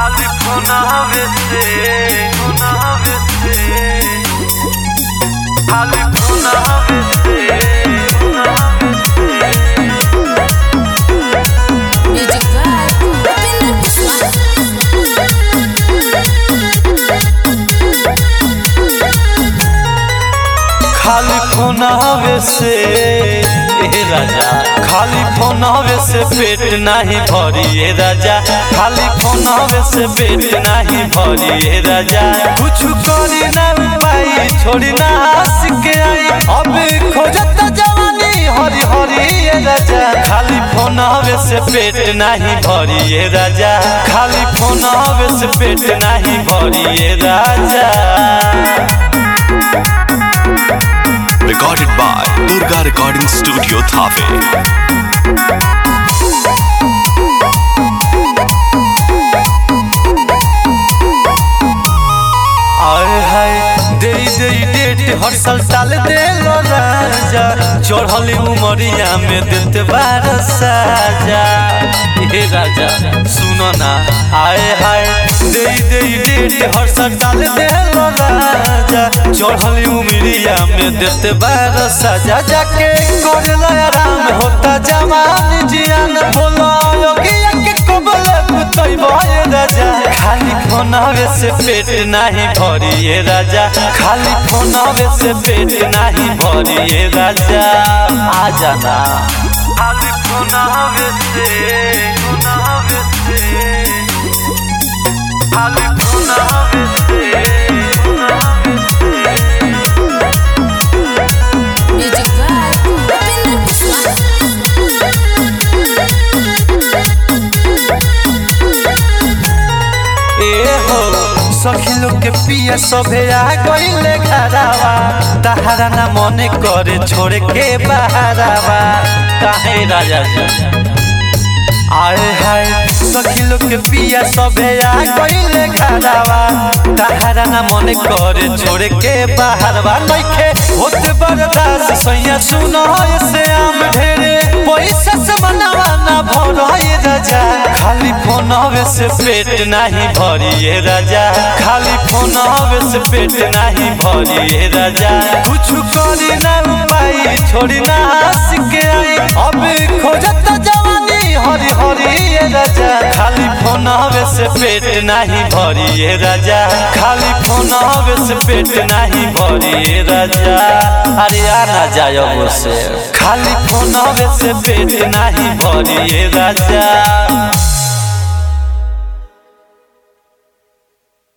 खाली फोनावे से फोनावे से खाली फोनावे से फोनावे Music vibe. Upinder Kusma. खाली फोनावे से ए राजा खाली फोनावे से पेट नहीं भरी ए राजा खाली फोनावे से पेट नहीं भरी ए राजा कुछ करी ना पाई छोड़ी ना हंस के आई अब खोजत जवानी हरी हरी ए राजा खाली फोनावे से पेट नहीं भरी ए राजा खाली फोनावे से पेट नहीं भरी ए राजा Recorded by Durga Recording Studio Thave. आए हाय दे दे डेट हर साल टाल दे लो राजा चढ़ली उमरिया में देते बार साजा हे राजा सुनो ना आए हाय दे दे डेट हर साल टाल दे लो राजा चढ़ली उमरिया में देते बार साजा जाके कर लो आराम होता जवान जियान बोलो योगिया के कबले पुतई भय राजा खाली फोनावे से पेट नहीं भरी ये राजा खाली फोनावे से पेट नहीं भरी ये राजा आ जाना खाली फोनावे से फोनावे से खाली फोनावे से Music vibe. Upinder Kusma. ए हो सखी लोग के पिया सभे आ गईले घरावा तहारा ना मने करे छोड़ के बहारावा काहे राजा जी आए हाय सखी लोग के पिया सभे आ गईले घरावा तहारा ना मने करे छोड़ के बहारवा नइखे होत बर्दाश्त सैया सुनो से आम ढेरे पैसा से मनावा ना भरो ये राजा खाली फोनवे से पेट नहीं भरी ये राजा खाली फोनवे से पेट नहीं भरी ये राजा कुछ करी ना पाई छोड़ी ना हंस के आई अब खोजत जवानी हरी हरी ये राजा खाली फोनवे से पेट नहीं भरी ये राजा खाली फोनवे से पेट नहीं भरी ये राजा अरे आना जाओ से खाली फोनवे से पेट नहीं भरी ये राजा